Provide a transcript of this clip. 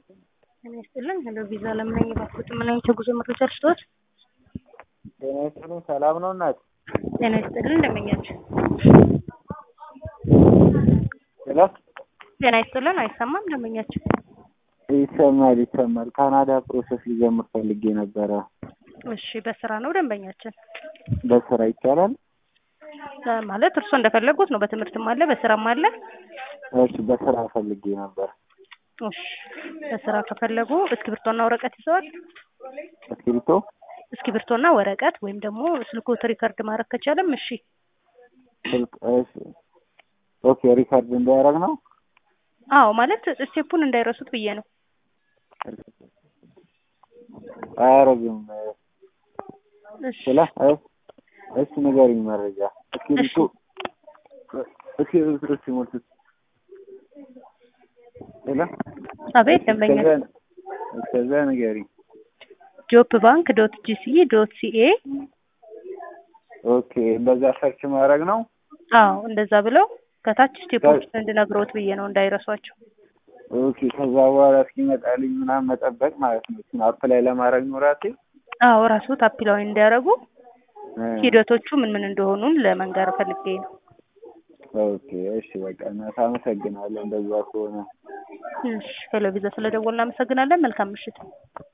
ጤና ይስጥልኝ ሄሎ ቪዛ ለምን ነኝ የባኩት ምን አይነት የጉዞ መረጃ ልስጥዎት? ጤና ይስጥልኝ ሰላም ነው እናት? ጤና ይስጥልኝ እንደምኛችሁ። ሄሎ ጤና ይስጥልን አይሰማም እንደምኛችሁ። ይሰማል ይሰማል። ካናዳ ፕሮሰስ ሊጀምር ፈልጌ ነበረ። እሺ በስራ ነው ደንበኛችን በስራ ይቻላል? እ ማለት እርስዎ እንደፈለጉት ነው። በትምህርትም አለ በስራም አለ። እሺ በስራ ፈልጌ ነበር። እሺ በስራ ከፈለጉ እስክሪብቶና ወረቀት ይዘዋል? እስክሪብቶ እስክሪብቶና ወረቀት ወይም ደግሞ ስልክዎት ሪከርድ ማድረግ ከቻለም እሺ። ስልክ እሺ ኦኬ ሪካርድ እንዳያደርግ ነው? አዎ ማለት ስቴፑን እንዳይረሱት ብዬ ነው። አያረግም እሺ ስለ እሺ ንገሪኝ መረጃ እስክሪብቶ እስክሪብቶ ሲሞልቱት ሄሎ አቤት ደንበኛ እስከዛ እስከዛ ንገሪኝ ጆፕ ባንክ ዶት ጂሲ ዶት ሲኤ ኦኬ እንደዛ ሰርች ማድረግ ነው? አዎ እንደዛ ብለው ከታች ስቴፖች እንድነግሮት ብዬ ነው እንዳይረሷቸው። ኦኬ ከዛ በኋላ እስኪመጣልኝ ምናምን መጠበቅ ማለት ነው። እሱን አፕላይ ለማድረግ ነው ራሴ? አዎ ራስዎት አፕላይ እንዲያደርጉ እ ሂደቶቹ ምን ምን እንደሆኑን ለመንገር ፈልጌ ነው። ኦኬ እሺ በቃ እናት አመሰግናለሁ እንደዛ ከሆነ። እሺ ሄሎ ቪዛ ስለደወልን እናመሰግናለን። መልካም ምሽት።